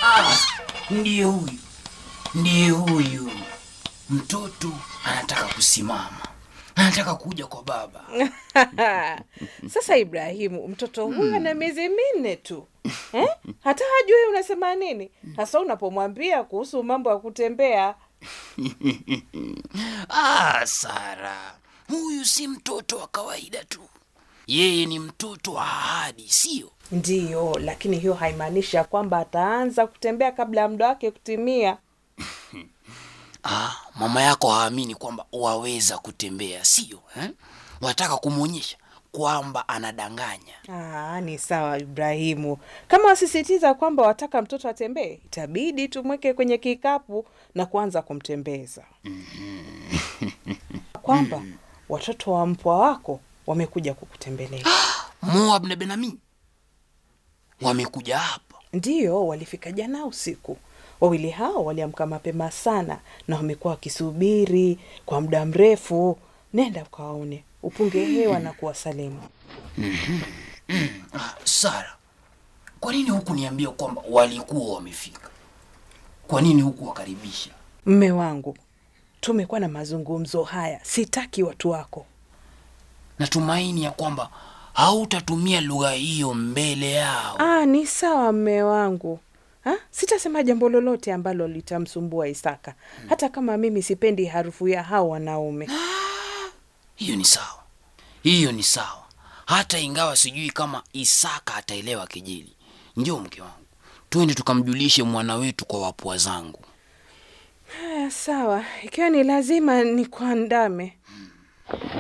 Ah, ndiye huyu, ndiye huyu mtoto anataka kusimama, anataka kuja kwa baba. Sasa Ibrahimu, mtoto huyu ana miezi minne tu eh? hata hajui unasema nini hasa unapomwambia kuhusu mambo ya kutembea. Ah, Sara, huyu si mtoto wa kawaida tu, yeye ni mtoto wa ahadi, sio? Ndiyo, lakini hiyo haimaanishi ya kwamba ataanza kutembea kabla ya muda wake kutimia. Ah, mama yako haamini kwamba waweza kutembea, sio eh? Wataka kumwonyesha kwamba anadanganya. Aa, ni sawa Ibrahimu, kama wasisitiza kwamba wataka mtoto atembee, itabidi tumweke kwenye kikapu na kuanza kumtembeza. kwamba watoto wa mpwa wako wamekuja kukutembelea. Moab na Benami wamekuja hapa. Ndiyo, walifika jana usiku. Wawili hao waliamka mapema sana na wamekuwa wakisubiri kwa muda mrefu. Nenda ukawaone, upunge hewa na kuwasalimu. Ah, Sara, kwa nini huku niambia kwamba walikuwa wamefika? Kwa nini huku wakaribisha? Mme wangu, tumekuwa na mazungumzo haya, sitaki watu wako. Natumaini ya kwamba hautatumia lugha hiyo mbele yao. Ah, ni sawa mme wangu. Ha? Sitasema jambo lolote ambalo litamsumbua Isaka, hata kama mimi sipendi harufu ya hao wanaume. Hiyo ni sawa, hiyo ni sawa, hata ingawa sijui kama Isaka ataelewa kejeli. Njoo mke wangu, twende tukamjulishe mwana wetu kwa wapwa zangu. Haya, sawa, ikiwa ni lazima nikuandame.